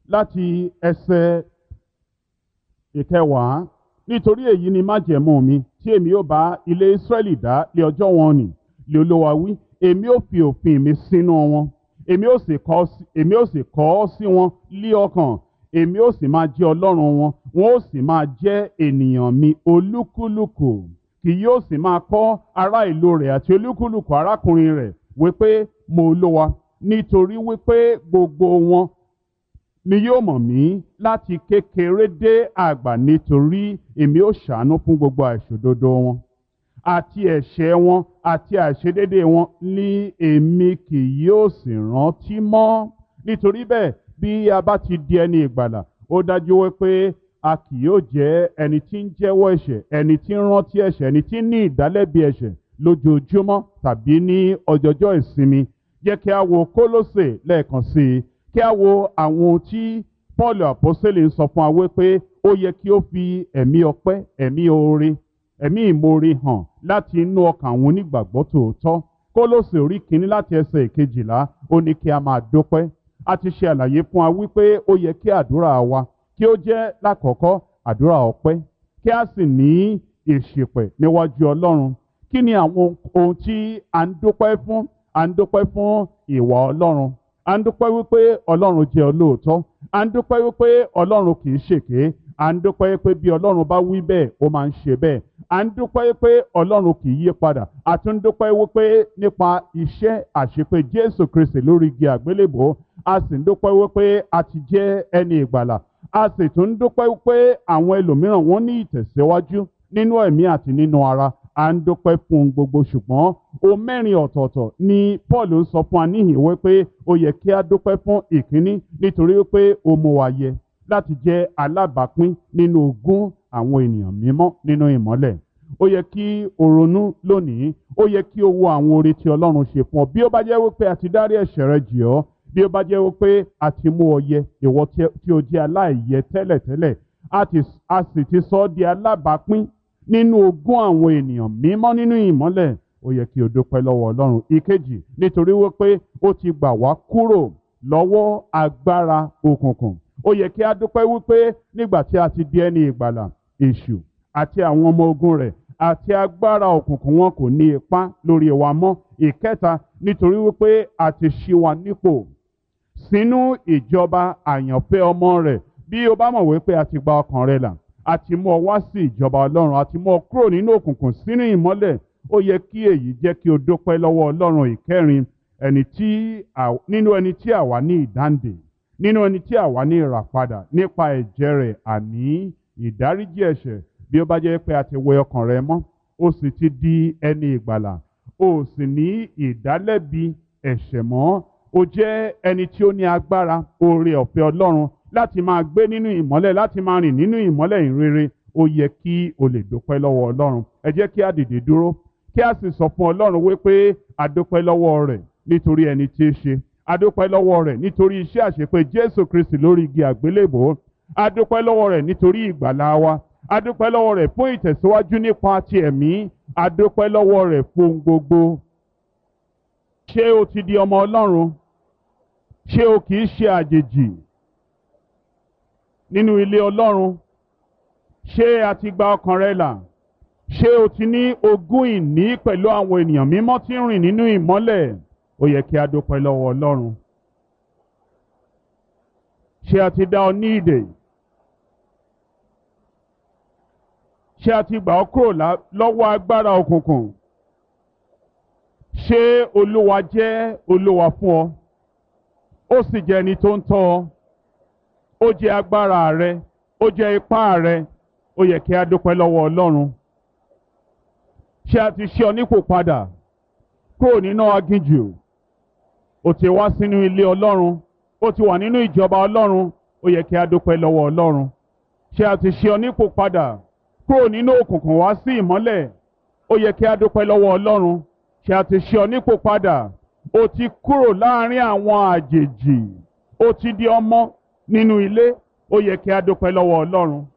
láti ẹsẹ̀ ìkẹwàá nítorí èyí ni májẹ̀mú mi tí èmi ó bá ilé Ísírẹ́lì dá lé ọjọ́ wọn nì lé Olúwa wí èmi ó fi òfin mi sínú wọn èmi ó sì kọ èmi ó sì kọ ọ́ sí wọn lí ọkàn èmi ó sì máa jẹ́ Ọlọ́run wọn wọn ó sì máa jẹ́ ènìyàn mi olúkúlùkù kì yóò sì máa kọ́ ará ìlú rẹ̀ àti olúkúlùkù arákùnrin rẹ̀ wípé mo Olúwa nítorí wípé gbogbo wọn ni yóò mọ̀ mí láti kékeré dé àgbà nítorí èmi ó ṣàánú fún gbogbo àìṣòdodo wọn àti ẹ̀ṣẹ̀ wọn àti àìṣedédé wọn ní èmi kì yóò sì rántí mọ́ nítorí bẹ́ẹ̀ bí a bá ti di ẹni ìgbàlà ó dájú wípé a kì yóò jẹ́ ẹni tí ń jẹ́wọ́ ẹ̀ṣẹ̀ ẹni tí ń rántí ẹ̀ṣẹ̀ ẹni tí ń ní ìdálẹ́bi ẹ̀ṣẹ̀ lójoojúmọ́ tàbí ní ọjọ́jọ́ ìsinmi jẹ́ kí a wo Kólósè lẹ́ẹ̀kan sí i kí a wo àwọn ohun tí Paul àpọ́sẹ̀lẹ̀ ń sọ fún wa wípé ó yẹ kí ó fi ẹ̀mí ọpẹ́ ẹ̀mí oore ẹ̀mí ìmoore hàn láti inú ọkàn àwọn onígbàgbọ́ tòótọ́ Kólósè orí kìíní láti ẹsẹ̀ ìkejìlá ó ní kí a máa dúpẹ́ a ti ṣe àlàyé fún wa wípé ó yẹ kí àdúrà wa kí ó jẹ́ lákọ̀ọ́kọ́ àdúrà ọpẹ́ kí a sì ní ìṣìpẹ̀ níwájú Ọlọ́run kí ni àwọn ohun tí a ń dúpẹ́ fún a ń dúpẹ́ fún ìwà Ọlọ́run a ń dúpẹ́ wípé Ọlọ́run jẹ́ olóòótọ́ a ń dúpẹ́ wípé Ọlọ́run kì í ṣèké à ń dúpẹ́ pé bí Ọlọ́run bá wí bẹ́ẹ̀ ó máa ń ṣe bẹ́ẹ̀ à ń dúpẹ́ pé Ọlọ́run kì í yí padà a tún ń dúpẹ́ wípé nípa iṣẹ́ àṣepé Jésù Kristi lórí igi àgbélébò a sì ń dúpẹ́ wípé a ti jẹ́ ẹni ìgbàlà a sì tún ń dúpẹ́ wípé àwọn ẹlòmíràn wọ́n ní ìtẹ̀síwájú nínú ẹ̀mí àti nínú ara à ń dúpẹ́ fún un gbogbo ṣùgbọ́n o mẹ́rin ọ̀tọ̀ọ̀tọ̀ ni Paul ń sọ fún wa níhìn wípé ó yẹ kí a dúpẹ́ fún ìkíní nítorí wípé ó mú wa yẹ láti jẹ́ alábàápín nínú ogún àwọn ènìyàn mímọ́ nínú ìmọ́lẹ̀ ó yẹ kí o ronú lónìí ó yẹ kí o wo àwọn oore tí Ọlọ́run ṣe fún ọ bí ó bá jẹ́ wípé a ti dárí ẹ̀ṣẹ̀ rẹ jì ọ́ bí ó bá jẹ́ wípé a ti mú ọ yẹ ìwọ tí o jẹ́ aláìyẹ tẹ́lẹ̀tẹ́lẹ̀ a sì ti sọ ọ́ di alábàápín nínú ogún àwọn ènìyàn mímọ́ nínú ìmọ́lẹ̀ ó yẹ kí o dúpẹ́ lọ́wọ́ Ọlọ́run ìkejì nítorí wípé ó ti gbà wá kúrò lọ́wọ́ agbára òkùnkùn ó yẹ kí a dúpẹ́ wípé nígbà tí a ti di ẹni ìgbàlà èṣù àti àwọn ọmọ ogun rẹ̀ àti agbára òkùnkùn wọn kò ní ipá lórí wa mọ́ ìkẹta nítorí wípé a ti ṣí wa nípò sínú ìjọba àyànfẹ́ ọmọ rẹ̀ bí o bá mọ̀ wípé a ti gba ọkàn rẹ là a ti mú ọ wá sí ìjọba Ọlọ́run a ti mú ọ kúrò nínú òkùnkùn sínú ìmọ́lẹ̀ ó yẹ kí èyí jẹ́ kí o dúpẹ́ lọ́wọ́ Ọlọ́run ìkẹrin ẹni tí nínú ẹni tí àwa ní ìdáǹdè nínú ẹni tí àwa ní ìràpadà nípa ẹ̀jẹ̀ rẹ̀ àní ìdáríjì ẹ̀ṣẹ̀ bí ó bá jẹ́ pé a ti wẹ ọkàn rẹ mọ́ ó sì ti di ẹni ìgbàlà ó sì ní ìdálẹ́bi ẹ̀ṣẹ̀ mọ́ ó jẹ́ ẹni tí ó ní agbára oore ọ̀fẹ́ Ọlọ́run láti máa gbé nínú ìmọ́lẹ̀ láti máa rìn nínú ìmọ́lẹ̀ ìrere ó yẹ kí o lè dúpẹ́ lọ́wọ́ Ọlọ́run ẹ jẹ́ kí a dìde dúró kí a sì sọ fún Ọlọ́run wípé a dúpẹ́ lọ́wọ́ rẹ̀ nítorí ẹni tí í ṣe adúpẹ́ lọ́wọ́ rẹ̀ nítorí iṣẹ́ àṣepé Jésù Kristi lórí igi àgbélébò adúpẹ́ lọ́wọ́ rẹ̀ nítorí ìgbàlá wa adúpẹ́ lọ́wọ́ rẹ̀ fún ìtẹ̀síwájú nípa ti ẹ̀mí adúpẹ́ lọ́wọ́ rẹ̀ fún gbogbo. ṣé o ti di ọmọ Ọlọ́run ṣé o kì í ṣe àjèjì nínú ilé Ọlọ́run ṣé a ti gba ọkàn rẹ là ṣé o ti ní ogún ìní pẹ̀lú àwọn ènìyàn mímọ́ tí ń rìn nínú ìmọ́lẹ̀ ó yẹ kí a dúpẹ́ lọ́wọ́ Ọlọ́run ṣé a ti dá ọ ní ìdè ṣé a ti gbà ọ́ kúrò lọ́wọ́ agbára òkùnkùn ṣé Olúwa jẹ́ Olúwa fún ọ ó sì jẹ́ ẹni tó ń tọ́ ọ ó jẹ́ agbára rẹ ó jẹ́ ipá rẹ ó yẹ kí a dúpẹ́ lọ́wọ́ Ọlọ́run ṣé a ti ṣe ọ nípò padà kúrò nínú aginjù ó ti wá sínú ilé Ọlọ́run ó ti wà nínú ìjọba Ọlọ́run ó yẹ kí a dúpẹ́ lọ́wọ́ Ọlọ́run ṣé a ti ṣe ọ nípò padà kúrò nínú òkùnkùn wá sí ìmọ́lẹ̀ ó yẹ kí a dúpẹ́ lọ́wọ́ Ọlọ́run ṣé a ti ṣe ọ nípò padà ó ti kúrò láàrin àwọn àjèjì ó ti di ọmọ nínú ilé ó yẹ kí a dúpẹ́ lọ́wọ́ Ọlọ́run